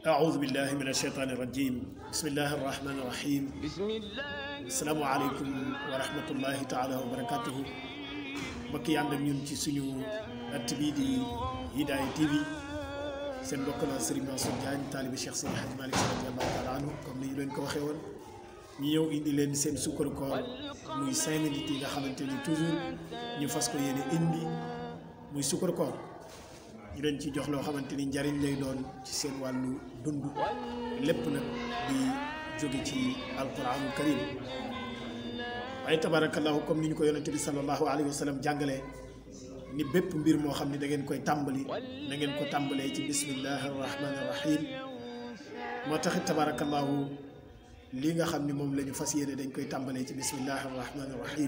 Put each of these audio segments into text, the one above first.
أعوذ بالله من الشيطان الرجيم بسم الله الرحمن الرحيم السلام عليكم ورحمة الله تعالى وبركاته mbokk yi ànd ak ñun ci suñu at bii di Hidaya TV seen mbokk la Serigne Mansour Diagne taalibi Cheikh Seydi Hadji Malick Sy radiyallahu taala anhu comme ni ñu leen ko waxee woon ñu ñëw indi leen seen sukkaru koor muy cinq minutes yi nga xamante ni toujours ñu fas ko yéene indi muy sukkaru koor ñu leen ci jox loo xamante ni njariñ lay doon ci seen wàllu dund lépp nag di jóge ci alquranul karim waaye tabarakallahu comme ni ñu ko yonente bi sallallahu alayhi wa sallam jàngalee ni bépp mbir moo xam ni da ngeen koy tàmbali na ngeen ko tàmbalee ci bismillahi arrahmani arrahim moo taxit tabarakallahu lii nga xam ni moom la ñu fas yéene dañ koy tàmbalee ci bismillahi arrahmani arrahim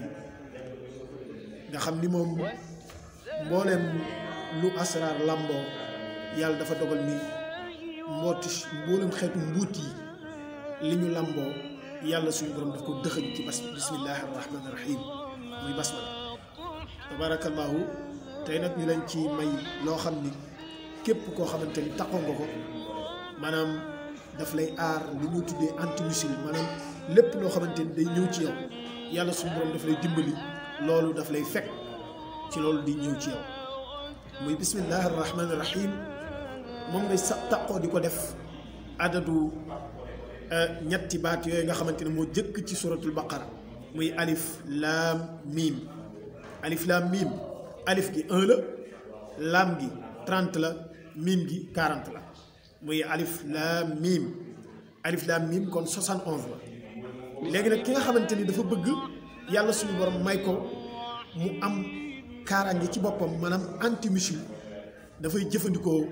nga xam ni moom mbooleem lu asraar làmboo yàlla dafa dogal ni mbooti mboolem xeetu mbuut yi li ñu làmboo yàlla suñu borom daf ko dëxëñ ci bas bismillahi arrahmani rahim muy basmala tabarakallahu tey nag ñu leen ci may loo xam ni képp koo xamante ni taxoo nga ko maanaam daf lay aar li ñuy tuddee antimusil maanaam lépp loo xamante ni day ñëw ci yow yàlla suñu borom daf lay dimbali loolu daf lay fekk ci loolu di ñëw ci yow muy bismillahi arrahmani rahim moom ngay sa taqoo di ko def adadu ñetti baat yooyu nga xamante ne moo jëkk ci suratul baqara muy alif laam miim alif laam miim alif gi un la laam gi trente la miim gi quarante la muy alif laam miim alif laam miim kon soixante onze la léegi nag ki nga xamante ni dafa bëgg yàlla suñu borom may ko mu am kaaraange ci boppam maanaam anti musul dafay jëfandikoo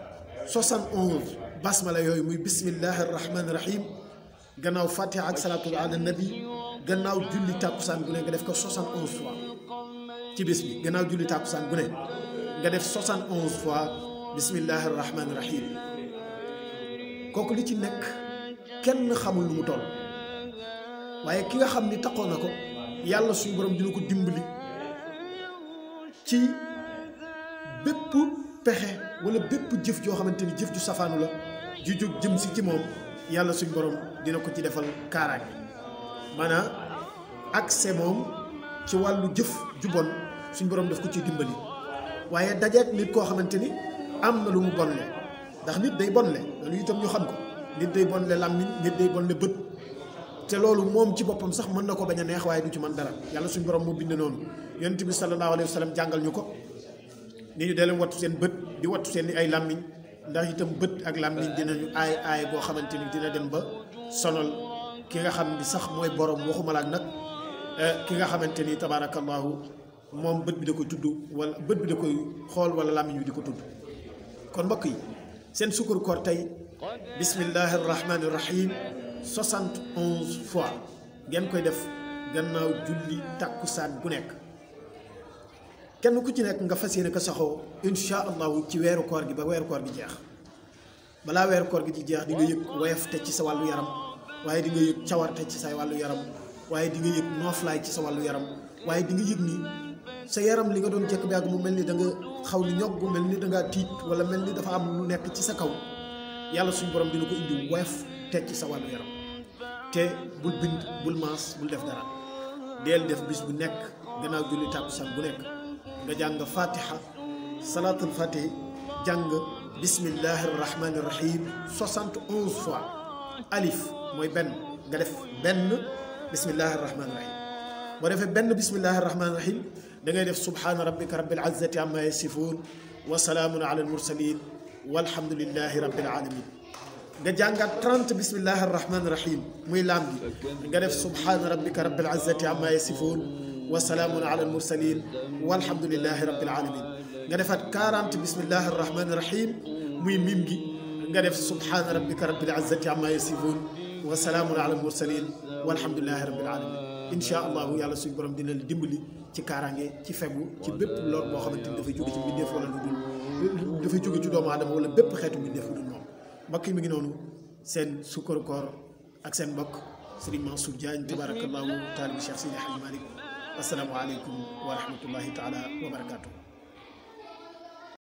71 basmala yooyu muy bismillahi rahmaani rahim gannaaw fatiha ak salaatul ala nabi gannaaw julli tàkkusaan gu ne nga def ko 71 fois ci bés bi gannaaw julli tàkkusaan gu ne nga def 71 fois bismillahi rahmaani rahim kooku li ci nekk kenn xamul lu mu toll waaye ki nga xam ni taxoon na ko yàlla suñu borom dina ko dimbali. ci bépp pexe wala bépp jëf joo xamante ni jëf ju safaanu la ju jóg jëm si ci moom yàlla suñ borom dina ko ci defal kaaraange maanaam accès moom ci wàllu jëf ju bon suñ borom daf ko ci dimbali waaye dajeek nit koo xamante ni am na lu mu bonle ndax nit day bonle loolu itam ñu xam ko nit day bonle làmmiñ nit day bonle bët te loolu moom ci boppam sax mën na ko bañ a neex waaye du ci mën dara yàlla suñ borom moo bind noonu yonent bi sallallahu alayhi wa sallam jàngal ñu ko ni ñu dee leen wattu seen bët di wattu seen ay làmmiñ ndax itam bët ak làmmiñ dinañu aay aay boo xamante ni dina dem ba sonal ki nga xam ni sax mooy borom waxumala ak nag ki nga xamante ni tabaarakallahu moom bët bi da koy tudd wala bët bi da koy xool wala làmmiñ bi di ko tudd kon mbokk yi seen sukkur koor tey bismillahi rahmaani rahim soixante onze fois ngeen koy def gannaaw julli tàkkusaan bu nekk kenn ku ci nekk nga fas yéene ko saxoo insha allahu ci weeru koor gi ba weeru koor gi jeex balaa weeru koor gi di jeex di nga yëg woyof te ci sa wàllu yaram waaye di nga yëg cawarte ci sa wàllu yaram waaye di nga yëg nooflaay ci sa wàllu yaram waaye di nga yëg ni sa yaram li nga doon jekk bi ak mu mel ni da nga xaw ni ñog mel ni da ngaa tiit wala mel ni dafa am lu nekk ci sa kaw yàlla suñu borom dina ko indi woyof te ci sa wàllu yaram te bul bind bul maas bul def dara deel def bis bu nekk gannaaw julli tàkkusaan bu nekk nga jàng fatiha salaatul fatih jàng bismillahi rahmani rahim soixante onze fois alif mooy benn nga def benn bismillahi rahmani rahim boo defee benn bismillahi rahmani rahim da ngay def subhaana rabbika rabbil izzati amma yasifun wa salaamun ala al mursalin walhamdulillahi rabbil alamin nga jàngaat 30 bismillahi rahmani rahim muy laam gi nga def subhaana rabbika rabbil izzati amma yasifun wa salaamun ala al mursalin walhamdulillahi rabbil alamin nga defaat 40 bismillahi rahmani rahim muy mim gi nga def subhaana rabbika rabbil izzati amma yasifun wa salaamun ala al mursalin walhamdulillahi rabbil alamin insha allahu yàlla suñu borom dina la dimbali ci kaaraange ci fegu ci bépp lor boo xamante ni dafay jóge ci mbindeef wala lu dul dafay jóge ci doomu aadama wala bépp xeetu mbindeef lu dul moom mbokk yi mi ngi noonu seen sukkaru koor ak seen mbokk Serigne Mansour Diagne tabarakallahu taalibi Cheikh Seydi Hadji Malick assalaamu aleykum wa rahmatullahi taala wa barakatuh